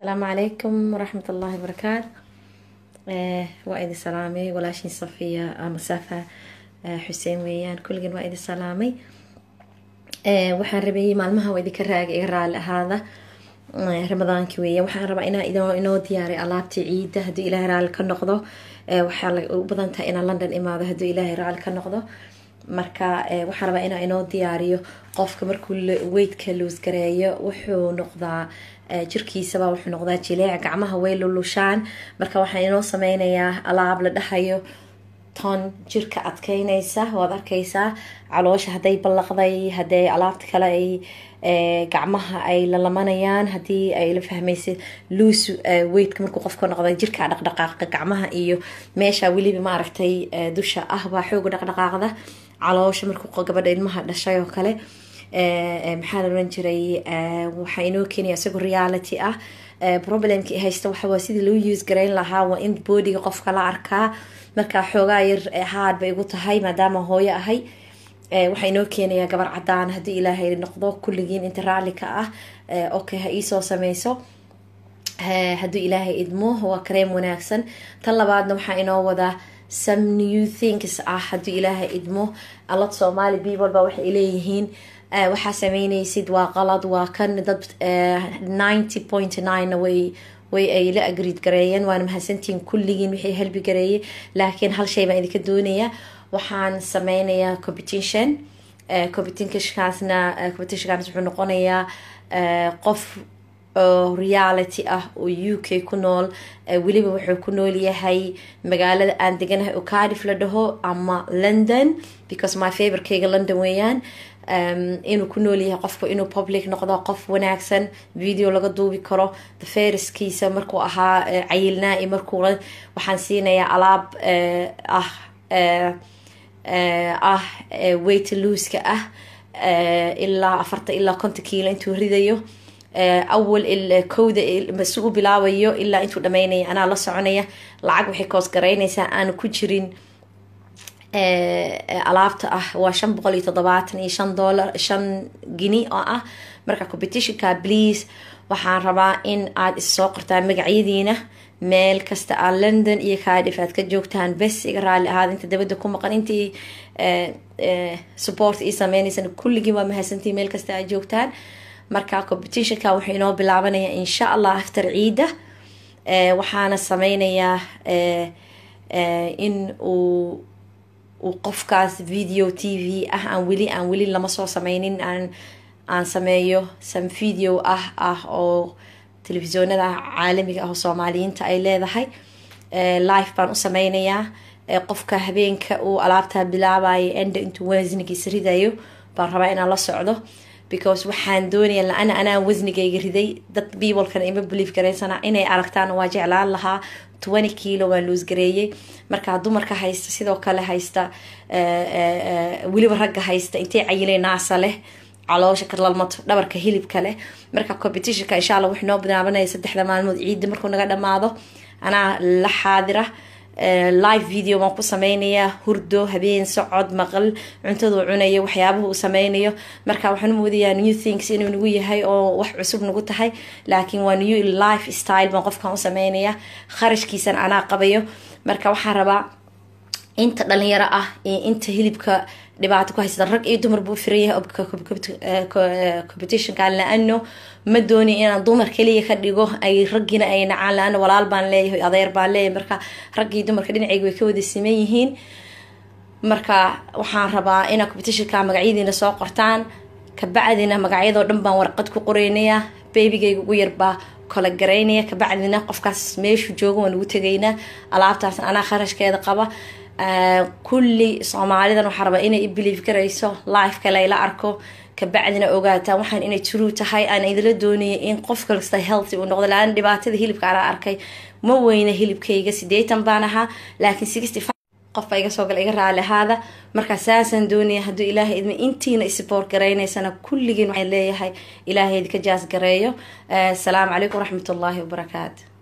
asalaamu calaykum waraxmat ullaahi wabarakaatu waa idin salaamay walaashiin safiya masafa xuseen weeyaan kulligin waa idin salaamay waxaan rabayay maalmaha waa idinka raaga iga raali ahaada ramadaanki weeya waxaan rabaa inaa inoo diyaaray alaabtii ciida hadduu ilaahay raali ka noqdo waxaa u badan tahay inaan london imaado hadduu ilaahay raali ka noqdo marka waxaan rabaa inaa inoo diyaariyo qofka markuu weydka luusgareeyo wuxuu noqdaa jirkiisaba wuxuu noqdaa jileec gacmaha way lulushaan marka waxaan inoo sameynayaa alaab la dhahayo ton jirka adkeynaysa waad arkaysaa caloosha hadday ballaqday haday alaabta kale ay gacmaha ay lalamanayaan hadii ay la fahmaysa luus weydka markuu qofka noqda jirka dhaqdhaqaaqa gacmaha iyo meesha weliba maaragtay dusha ah baa xooga dhaqdhaqaaqda caloosha markuu gabadha ilmaha dhashay oo kale maxaa la oran jiray waxaa inoo keenaya isagoo reality ah problemki haysta waxawaa sidii loo use garayn lahaa waa in boodiga qofka la arkaa markaa xoogaa yar haad bay igu tahay maadaama hooyo ahay waxaa inoo keenayaa gabar cadaan haddii ilaahay noqdo kulligiin inta raalli ka ah okay ha iisoo sameyso hadduu ilaahay idmo waa kareem wanaagsan tan labaadna waxaa inoo wadaa some new things ah hadduu ilaahay idmo alad soomaali people ba waxay leeyihiin waxaa sameyneysid waa qalad waa kan dad ninety point nine way way ay la agriid gareeyeen waana mahadsantihiin kulligiin wixii helbi gareeyay laakiin hal shay baan idinka doonaya waxaan sameynayaa competition competitionkaasna competitionkaas wuxuu noqonayaa qof oo reality ah oo u k ku nool weliba wuxuu ku nool yahay magaalada aan deganahay oo cardiff la dhaho ama london because my favorkeyga london weeyaan inuu ku nool yahay qofku inuu public noqdo qof wanaagsan video laga duubi karo feriskiisa markuu ahaa cayilnaa iyo markuu waxaan siinayaa alaab ah ah weight looska ah ilaa afartan ilaa konta kiilo intuu ridayo awal kowda si u bilaabayo ilaa intuu dhameynaya anaa la soconaya lacag waxay koos garaynaysaa aanu ku jirin alaabta ah waa shan boqol iyo toddobaatan iyo shan dollar shan gini oo ah marka competitionka please waxaan rabaa in aad issoo qortaan magacyadiina meel kasta aa london iyo cardiff aad ka joogtaan bes iga raali ahaada inta dabada ku maqan intii support ii sameynaysan kulligiin waa mahadsantii meel kasta aad joogtaan marka competitionka wuxuu inoo bilaabanaya insha allah after ciida waxaana sameynayaa in uu uu qofkaas video t v ah aan weli aan weli lama soo sameynin aan aan sameeyo some video ah ah oo telefisyoonada caalamiga ah oo soomaaliyiinta ay leedahay life baan u sameynayaa qofka habeenka uu alaabtaa bilaabayo enda intuu wasnigiisa ridayo baan rabaa inaan la socdo because waxaan doonaya la-ana anaa wasnigayga riday dad bibolkana ima belief garaysana inay aragtaan waa jeclaan lahaa twenty kilo waan loosgareeyey markaa dumarka haysta sidoo kale haysta weliba ragga haysta intay cayilay naasa leh caloosha kalalmato dhabarka hilibka leh marka competitionka insha alla wuxuu noo bilaabanaya saddexda maalmood ciidda markuu naga dhamaado anaa la xaadira live video baan ku sameynayaa hurdo habeen socod maqal cuntaduu cunayo waxyaabuhu uu sameynayo marka waxaan u moodayaa new things inuu nagu yahay oo wax cusub nagu tahay laakiin waa new life style baan qofkan u sameynayaa kharashkiisan anaa qabayo marka waxaan rabaa inta dhalinyaro ah iyo inta hilibka dhibaato ku haysta rag iyo dumar buu firan yahay competitionka la-ano ma dooni inaan dumar kaliya ka dhigo ay raggiina ay nacaan la-ano walaal baan leeyahay adeer baan leeyahay marka raggii dumarka dhinacayga way ka wada siman yihiin marka waxaan rabaa inaa competitionka magacyadiina soo qortaan kabacdina magacyadoo dhan baan warqad ku qoreynaya babygayga ugu yarbaa kala garaynaya kabacdina qofkaas meeshuu jooga waan ugu tegaynaa alaabtaas anaa kharashkeeda qaba kulli soomaalidan waxaa rabaa inay ibelief garayso life kale la arko kabacdina ogaataan waxaan inay true tahay aan idila doonaya in qof kasta healthy uu noqdo laana dhibaatada hilibka anaa arkay ma weyna hilibkayga sideetan baan ahaa laakiin sixty qof baa iga soo gala iga raali ahaada markaa saasaan doonaya hadduu ilaahay idma intiina isboort garaynaysana kulligiin waxaan leeyahay ilaahay idinka jaas gareeyo asalaamu calaykum waraxmat ullaahi wabarakaatu